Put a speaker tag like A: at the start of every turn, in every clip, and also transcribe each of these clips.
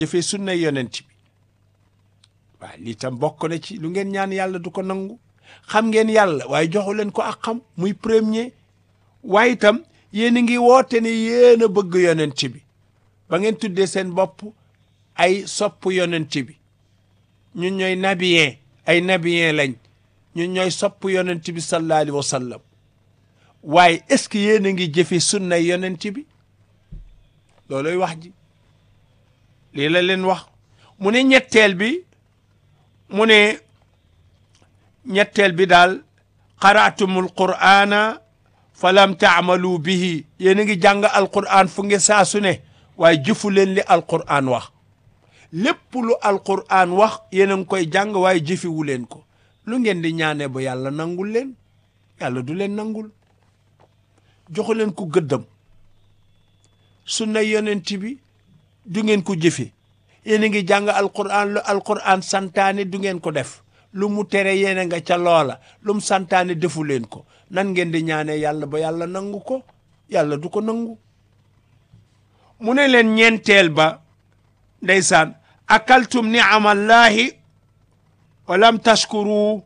A: jëfee sunna yonent bi waaw lii tam bokk na ci lu ngeen ñaan yàlla du ko nangu xam ngeen yàlla waaye joxu leen ko ak xam muy premier waaye itam yéen a ngi woote ne yéen a bëgg yonent bi ba ngeen tuddee seen bopp ay sopp yonent bi ñun ñooy nabiyeen ay nabiyeen lañ ñun ñooy sopp yonent bi sallallahu alayhi wa sallam waaye est-ce que yéen a ngi jëfe sunna yonent bi looloy wax ji lii la leen wax mu ne ñetteel bi mu ne ñetteel bi daal qaraatumul qur'ana falam taamalu bihi yéen a ngi jàng alqur'an fu nge saa su ne waaye jëfu leen li alqur'an wax lépp lu alqur'an wax yéen a ngi koy jàng waaye jëfiwu leen ko lu ngeen di ñaane ba yàlla nangul leen yàlla du leen nangul joxu leen ko gëddam sunna yonent bi du ngeen ko jëfe yéen a ngi jàng alquran lu alquran santaane du ngeen ko def lu mu tere yéen a nga ca loola lu mu santaane defu leen ko nan ngeen di ñaanee yàlla ba yàlla nangu ko yàlla du ko nangu mu ne leen ñeenteel ba ndeysaan akaltum ni'amallahi walam tashkuru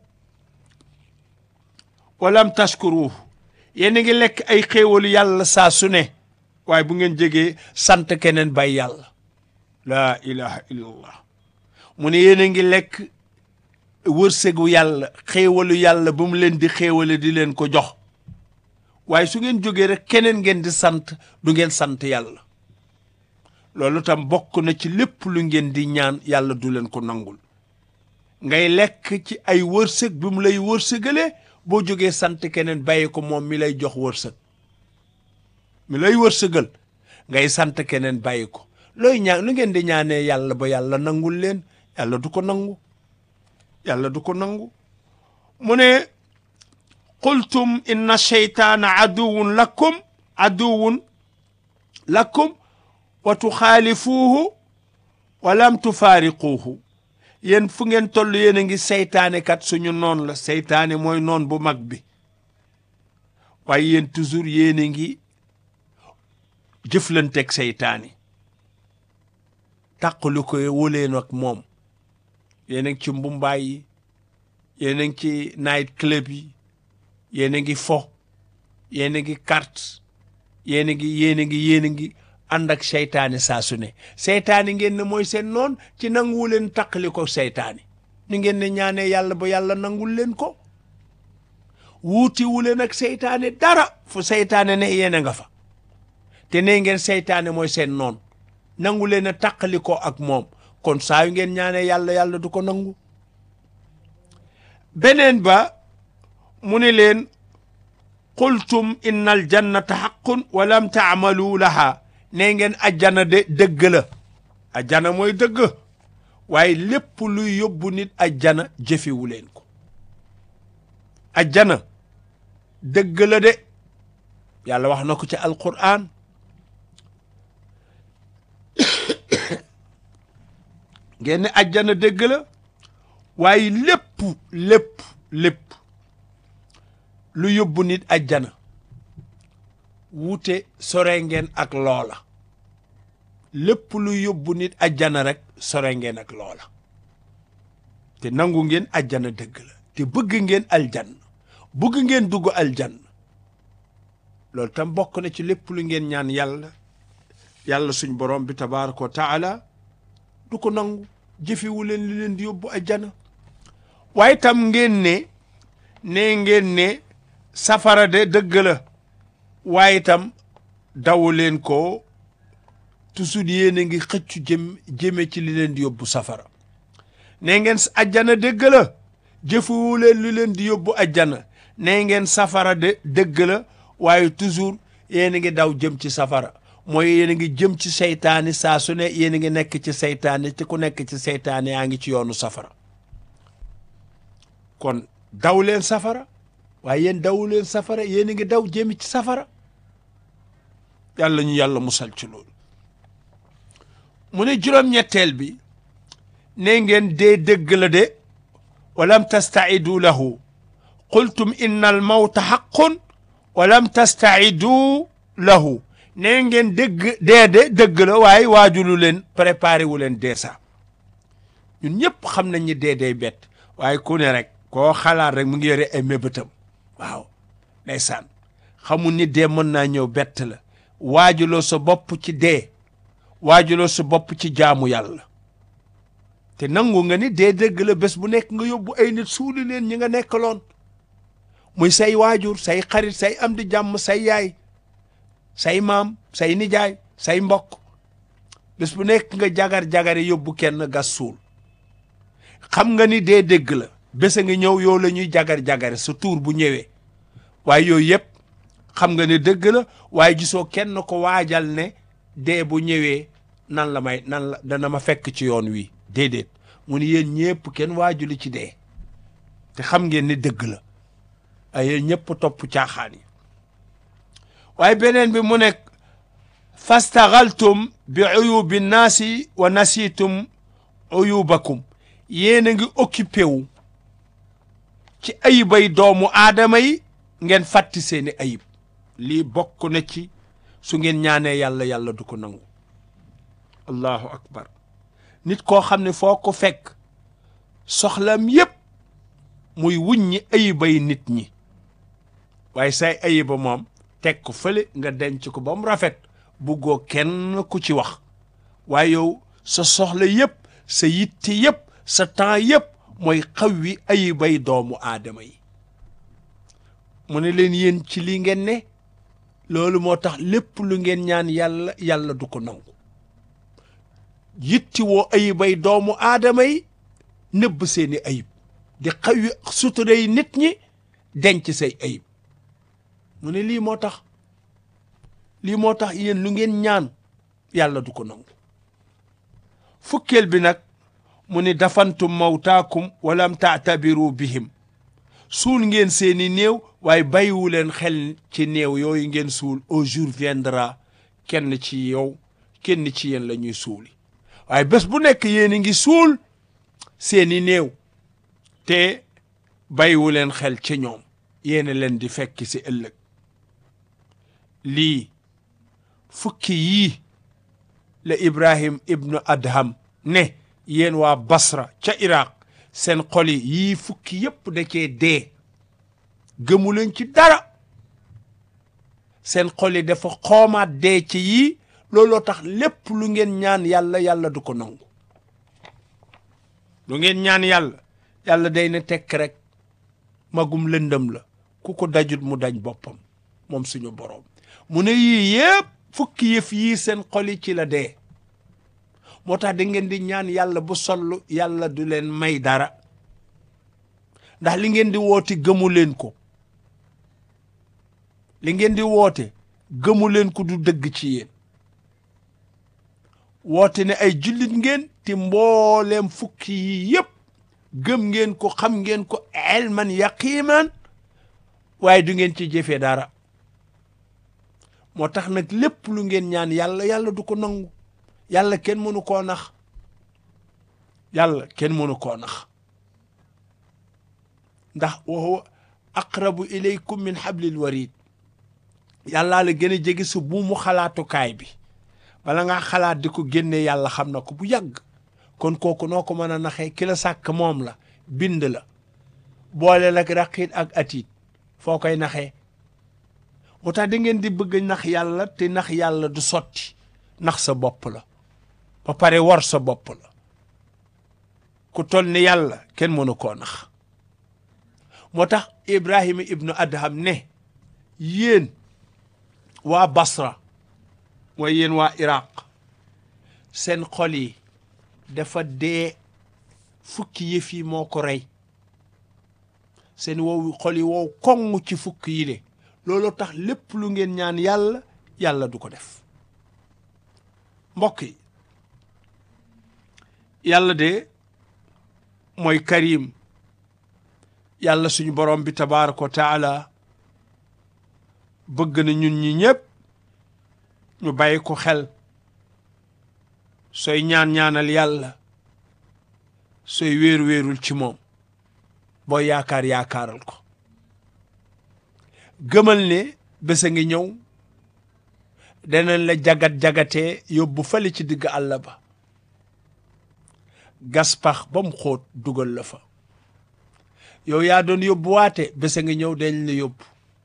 A: walam tashkuru yéen a ngi lekk ay xéewalu yàlla saa su ne waaye bu ngeen jegee sant keneen bay yàlla laa ilaha illallah mu ne yéen a ngi lekk wërsëgu yàlla xéewalu yàlla ba mu leen di xéewale di leen ko jox waaye su ngeen jógee rek keneen ngeen di sant du ngeen sant yàlla loolu tam bokk na ci lépp lu ngeen di ñaan yàlla du leen ko nangul ngay lekk ci ay wërsëg bi mu lay wërsëgalee boo jógee sant keneen bàyyi ko moom mi lay jox wërsëg mi lay wërsëgal ngay sant keneen bàyyi ko looy ñaan lu ngeen di ñaanee yàlla ba yàlla nangul leen yàlla du ko nangu yàlla du ko nangu mu ne qultum inna sheytaana aduwun lakum aduwun lakum wa tuxaalifuuhu wa lam tufaariquuhu yéen fu ngeen toll yéen a ngi seytaane kat suñu noon la seytaane mooy noon bu mag bi waaye yéen toujours yéen a ngi jëflanteeg seytaane tàqalu ko wóleen ak moom yéen a ngi ci mbumbaay yi yéen a ngi ci night club yi yéen a ngi fo yéen a ngi carte yéen a ngi yéen a ngi yéen a ngi ànd ak seytaane saa su ne seytaane ngeen ne mooy seen noon ci nanguwu leen taqali ko seytaane ñu ngeen ne ñaanee yàlla ba yàlla nangul leen ko wuutiwu leen ak seytaane dara fu seytaane ne yéen a nga fa te ne ngeen seytaane mooy seen noon nangu leen a taqali ko ak moom kon saa yu ngeen ñaanee yàlla yàlla du ko nangu beneen ba mu ne leen qultum inna al jannata xaqun wa lam taamalu laha ne ngeen ajjana de dëgg la ajjana mooy dëgg waaye lépp luy yóbbu nit ajjana jëfewu leen ko ajjana dëgg la de yàlla wax na ko ci alquran ngeen ne ajjana dëgg la waaye lépp lépp lépp lu yóbbu nit ajjana wuute sore ngeen ak loola lépp lu yóbbu nit ajjana rek sore ngeen ak loola te nangu ngeen ajjana dëgg la te bëgg ngeen aljanna bëgg ngeen dugg aljanna loolu tam bokk na ci lépp lu ngeen ñaan yàlla yàlla suñ borom bi tabaraka wa taala du ko nangu jëfewu leen li leen di yóbbu ajjana waaye tam ngeen ne ne ngeen ne safara de dëgg la waaye itam daw leen ko toujours yéen a ngi xëccu jëm jëme ci li leen di yóbbu safara ne ngeen ajjana dëgg la jëfewu leen li leen di yóbbu ajjana ne ngeen safara de dëgg la waaye toujours yéen a ngi daw jëm ci safara mooy yéen a ngi jëm ci seytaane saa su ne yéen a ngi nekk ci seytaane te ku nekk ci seytaane yaa ngi ci yoonu safara kon daw leen safara waaye yéen daw leen safara yéen a ngi daw jëm ci safara yàlla ñu yàlla musal ci loolu mu ne juróom-ñetteel bi ne ngeen dee dëgg la de walam tastaidu lahu qultum inna al mawta xaqun walam tastaidu lahu nee ngeen dëgg dee de dëgg la waaye waajulu leen préparé wu leen dee sax ñun ñëpp xam nañ ni dee dee bett waaye ku ne rek koo xalaat rek mu ngi yore ay mébétam waaw ndeysaan xamul ni dee mën naa ñëw bett la waajuloo sa bopp ci dee waajuloo sa bopp ci jaamu yàlla te nangu nga ni dee dëgg la bés bu nekk nga yóbbu ay nit suuli leen ñi nga nekkaloon muy say waajur say xarit say am di jàmm say yaay say maam say nijaay say mbokk bés bu nekk nga jagar-jagare yóbbu kenn gas suul xam nga ni dee dëgg la bés a ngi ñëw yow la ñuy jagar-jagare sa tuur bu ñëwee waaye yooyu yëpp xam nga ne dëgg la waaye gisoo kenn ko waajal ne dee bu ñëwee nan la may nan la dana ma fekk ci yoon wi déedéet mu ni yéen ñëpp kenn waajuli ci dee te xam ngeen ni dëgg la ay yéen ñëpp topp caaxaan yi waaye beneen bi mu nekk fastaxaltum bi uyubi naasi wa nasitum uyubakum yéen a ngi occupé wu ci ayibay doomu aadama yi ngeen fàtti seeni ayib lii bokk na ci su ngeen ñaanee yàlla yàlla du ko nangu allahu akbar nit koo xam ne foo ko fekk soxlam yépp muy wuññi ayibay nit ñi waaye say ayiba moom teg ko fële nga denc ko ba mu rafet buggoo kenn ku ci wax waaye yow sa soxla yépp sa yitte yépp sa temps yépp mooy xaw wi ayibay doomu aadama yi mu ne leen yéen ci li ngeen ne loolu moo tax lépp lu ngeen ñaan yàlla yàlla du ko nangu yitti woo ayibay doomu aadama yi nëbb seeni ayib di xawi suturay nit ñi denc say ayib mu ne lii moo tax lii moo tax yéen lu ngeen ñaan yàlla du ko nangu fukkeel bi nag mu ni dafantum mawtaakum walam taatabiru bihim suul ngeen seeni néew waaye bàyyiwu leen xel ci néew yooyu ngeen suul au jour viendra kenn ci yow kenn ci yéen la ñuy suuli waaye bés bu nekk yéen a ngi suul seeni néew te bàyyiwu leen xel ci ñoom yéen leen di fekk si ëllëg lii fukki yii la Ibrahim ibnu Adham ne yéen waa Basra ca Iraq seen xol yi yii fukki yépp da cee dee gëmu leen ci dara seen xol yi dafa xoomaat dee ci yii looloo tax lépp lu ngeen ñaan yàlla yàlla du ko nangu lu ngeen ñaan yàlla yàlla day ne tekk rek magum lëndëm la ku ko dajut mu daj boppam moom suñu boroom mu ne yii yépp fukki yëf yii seen xol yi ci la dee moo tax da ngeen di ñaan yàlla bu sollu yàlla du leen may dara ndax li ngeen di woote gëmu leen ko li ngeen di woote gëmu leen ko du dëgg ci yéen woote ne ay jullit ngeen te mbooleem fukki yi yépp gëm ngeen ko xam ngeen ko elman yaqiman waaye du ngeen ci jëfee dara moo tax nag lépp lu ngeen ñaan yàlla yàlla du ko nangu yàlla kenn mënu koo nax yàlla kenn mënu koo nax ndax wa huwa aqrabu ilaykum min hablil warid yàllaa la gën a jege sa buumu xalaatukaay bi bala ngaa xalaat di ko génne yàlla xam na ko bu yàgg kon kooku noo ko mën a naxee ki la sàkk moom la bind la boole lak raqiit ak atiit foo koy naxee moo tax da ngeen di bëgg nax yàlla te nax yàlla du sotti nax sa bopp la ba pare war sa bopp la ku tol ni yàlla kenn mënu koo nax moo tax Ibrahima ibnu Adham ne yéen waa Basra mooy yéen waa Iraq seen xol yi dafa dee fukki yëf yi moo ko rey seen wow xol yi wow koŋ ci fukki yi de loolu tax lépp lu ngeen ñaan yàlla yàlla du ko def mbokk yi yàlla de mooy karim yàlla suñu borom bi tabaaraka wa taala bëgg na ñun ñi ñëpp ñu bàyyi ko xel sooy ñaan-ñaanal yàlla sooy wéeru-wéerul ci moom boo yaakaar yaakaaral ko gëmal ne bés a ngi ñëw danañ la jagat-jagatee yóbbu fali ci digg àll ba gas pax ba mu xóot dugal la fa yow yaa doon yóbbu waate bés a ngi ñëw dañ la yóbbu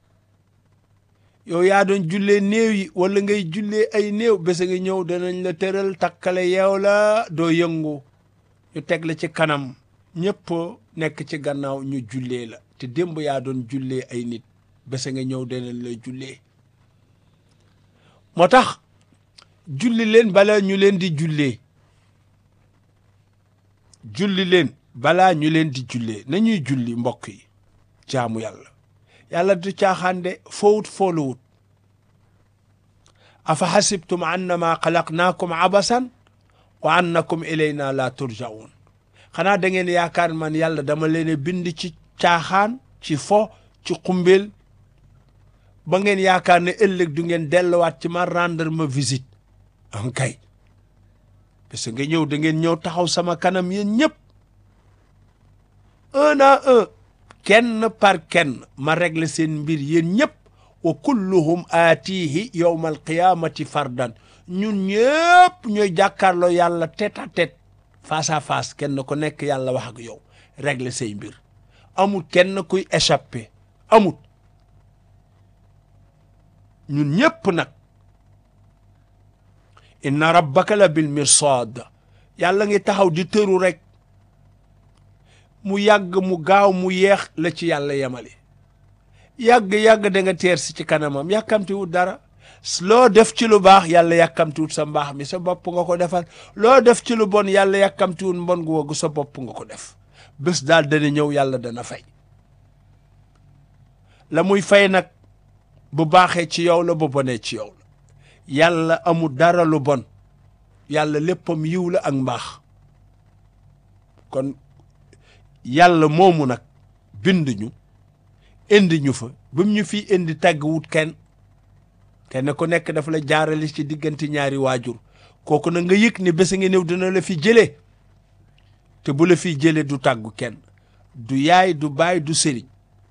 A: yow yaa doon jullee néew yi wala ngay jullee ay néew bés a ngi ñëw danañ la tëral takkale yeew la doo yëngu ñu teg la ci kanam ñëpp nekk ci gannaaw ñu jullee la te démb yaa doon jullee ay nit bés a nga ñëw danañ la jullee moo tax julli leen bala ñu leen di jullee julli leen balaa ñu leen di jullee nañuy julli mbokk yi jaamu yàlla yàlla du caaxaande fowut fooluwut afa xasibtum annama xalaqnaakum abasan wa annakum ilayna la turjaun xanaa da ngeen yaakaar man yàlla dama leen bind ci caaxaan ci fo ci xumbeel ba ngeen yaakaar ne ëllëg du ngeen delluwaat ci ma rendre ma visite an kay parce que nga ñëw da ngeen ñëw taxaw sama kanam yéen ñëpp un à un kenn par kenn ma régler seen mbir yéen ñëpp wa kulluhum aatihi yowma alqiyamati fardan ñun ñëpp ñooy jàkkaarloo yàlla tête à tête face à face kenn ku nekk yàlla wax ak yow régler say mbir amul kenn kuy échappé amul ñun ñëpp nag inna rabbaka la bil mirsad yàlla ngi taxaw di tëru rek mu yàgg mu gaaw mu yeex la ci yàlla yemale yàgg-yàgg da nga teer si ci kanamam yàkkamti wut dara loo def ci lu baax yàlla yàkkamti wut sa mbaax mi sa bopp nga ko defal loo def ci lu bon yàlla yàkkamti wut mbon gu waggu sa bopp nga ko def bés daal dana ñëw yàlla dana fay la muy fay nag bu baaxee ci yow la bu bonee ci yow la yàlla amul dara lu bon yàlla léppam yiw la ak mbaax kon yàlla moomu nag bind ñu indi ñu fa ba mu ñu fi indi tàgg wut kenn kenn ku nekk dafa la jaarale ci diggante ñaari waajur kooku nag nga yëg ne bés nga ñëw dina la fi jëlee te bu la fi jëlee du tàggu kenn du yaay du baay du sëriñ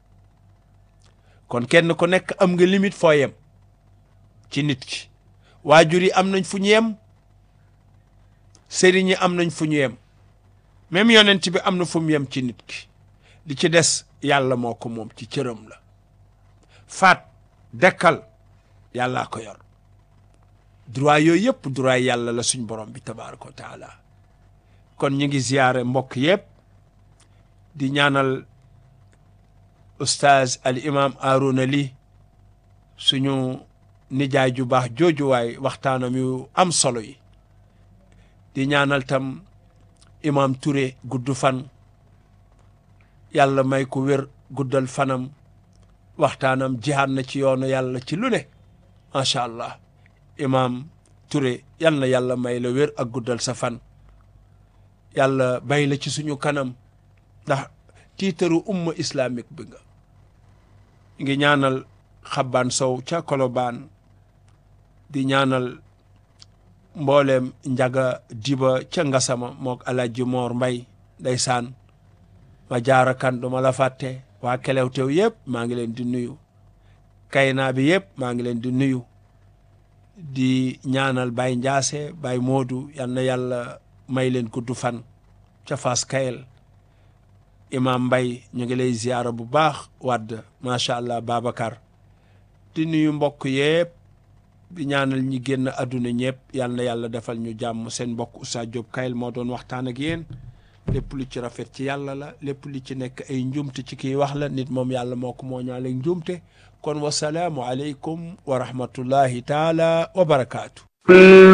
A: kon kenn ku nekk am nga limite foo yem ci nit ki waajur yi am nañ fu ñu yem sëriñ yi am nañ fu ñu yem même yonent bi am na fu mu yem ci nit ki li ci des yàlla moo ko moom ci cëram la faat dekkal yàllaa ko yor droit yooyu yëpp droit yàlla la suñ borom bi tabaraka wa taala kon ñu ngi ziyaare mbokk yëpp di ñaanal ustaaz al imam Arona Ly suñu nijaay ju baax joojuwaay waxtaanam yu am solo yi di ñaanal tam imam Touré gudd fan yàlla may ko wér guddal fanam waxtaanam jihaad na ci yoonu yàlla ci lu ne macha allah imam Touré yal na yàlla may la wér ak guddal sa fan yàlla bay la ci suñu kanam ndax tiitaru umma islamique bi nga ngi ñaanal xabbaan sow ca kolobaan di ñaanal mbooleem njaga diba ca ngasama mook alaaji moor mbay ndeysaan ma jaara kan du ma la fàtte waa kelewtew yëpp maa ngi leen di nuyu kaynaa bi yëpp maa ngi leen di nuyu di ñaanal bay njaase bay moodu yal na yàlla may leen gudd fan ca fas kayel imam mbay ñu ngi lay ziyaara bu baax wadd macha allah babacar di nuyu mbokk yëpp di ñaanal ñi génn àdduna ñëpp yal na yàlla defal ñu jàmm seen mbokk Oustaz Diop Kayel moo doon waxtaan ak yéen lépp lu ci rafet ci yàlla la lépp lu ci nekk ay njumte ci kii wax la nit moom yàlla moo ko moo ñaaleeg njumte kon wasalaamu aleykum wa rahmatullahi taala wa barakaatu